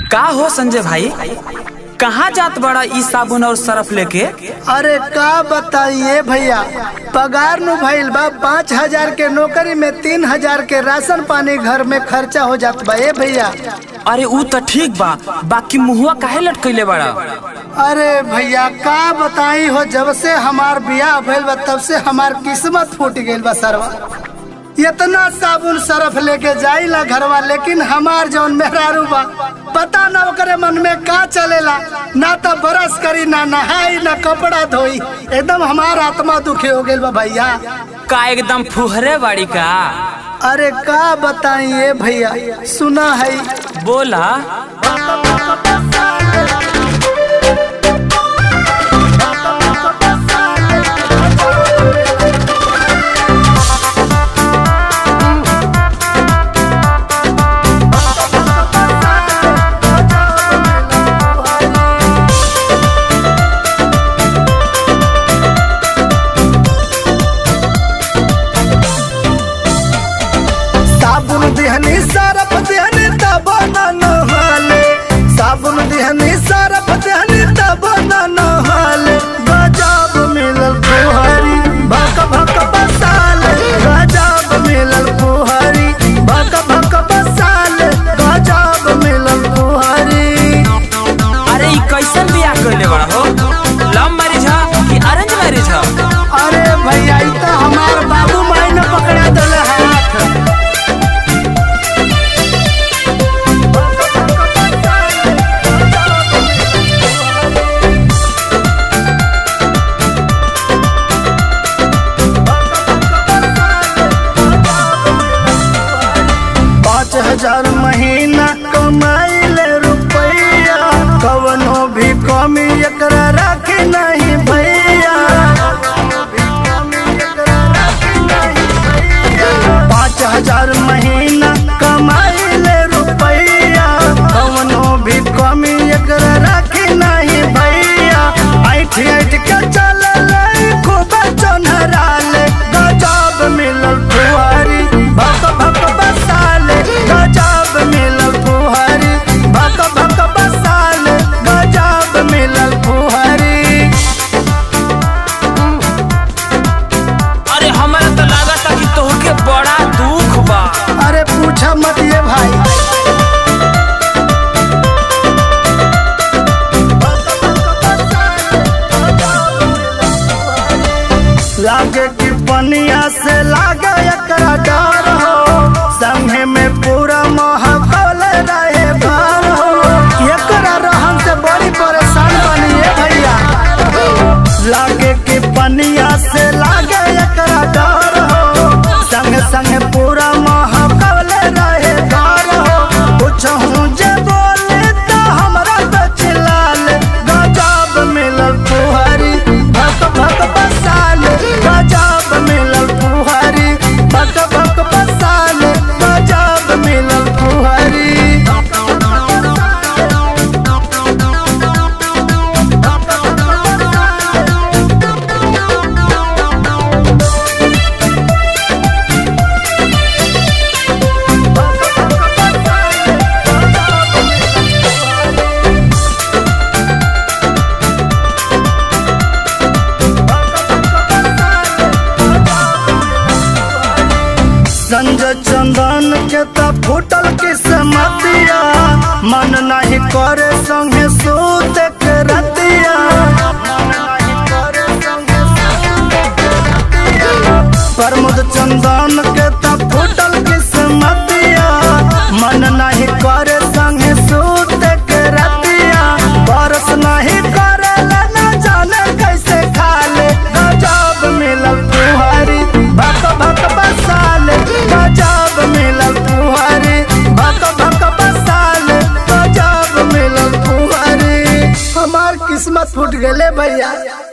का हो संजय भाई कहाँ जात बड़ा ई साबुन और सरफ लेके अरे का बताइए भैया पगार नु भइल बा पाँच हजार के नौकरी में तीन हजार के राशन पानी घर में खर्चा हो जात बा ए भैया अरे ऊ तो ठीक बा बाकी मुहुआ काहे लटकैले बड़ा अरे भैया का बताई हो जब से हमार बियाह भइल बा तब से हमार किस्मत फूट गइल बा सरवा इतना साबुन सरफ लेके जाइला घरवा लेकिन हमार जौन मेहरारू बा पता ना ओकरे मन में का चलेला ना तो बरस करी ना नहाई ना कपड़ा धोई एकदम हमार आत्मा दुखी हो गइल बा भैया का एकदम फुहरे बाड़ी का अरे का बताइए भैया सुना है बोला साबुन दिहनी सरफ दिहनी तब न नहाले साबुन दिहनी सरफ दिहनी तब न नहाले गजब मिलल फुहरी भक भक बसाले गजब मिलल फुहरी भक भक बसाले गजब मिलल फुहरी अरे ई कैसन बियाह कैले बड़ा हो लव मैरिज है कि अरेंज मैरिज है अरे भैया ई तो हमार बाबू माई ने पकड़ा दिले हाथ पाँच हजार महीना कमाइले रुपैया कवनो भी कमी एकरा राखी नहीं भैया पाँच हजार महीना कमाइले रुपैया कवनो भी कमी एकरा राखी नहीं भैया ऐठ ऐठ के चलल खूब चनहराले गजब मिलल फुहारी भक भक बसाले गजब मिलल फुहारी भक भक बसाले गजब मिलल फुहारी अरे हमारा तो लागता कि तोहके बड़ा दुख बा अरे पूछा मत ये भाई लागे कि पनिया से लागे एकरा डर हो संगे में पूरा महकल रहे भर हो एकरा रहन से बड़ी परेशान बनिए भैया लागे कि पनिया से लागे एकरा डर हो संग संग पूरा महकल रहे घर हो कुछ हूँ जे बोले तो हमरा तो चिल्लाल गजब मिलल फुहरी भक भक बसाल गजब मिलल फुहरी भक भक बसाल गजब मिलल फुहरी संजय चंदन के त फूटल किस्मतिया मन नहीं करे संगे सूत के रतिया प्रमोद चंदन के त फूटल किस्मतिया मन नहीं करे संगे सूत के रतिया बरस नहीं करे ना जाने कैसे खाले गजब मिलल तुहारी भक भक बसाले गजब मिलल तुहारी भक भक बसाले गजब मिलल तुहारी हमार किस्मत फूट गले भैया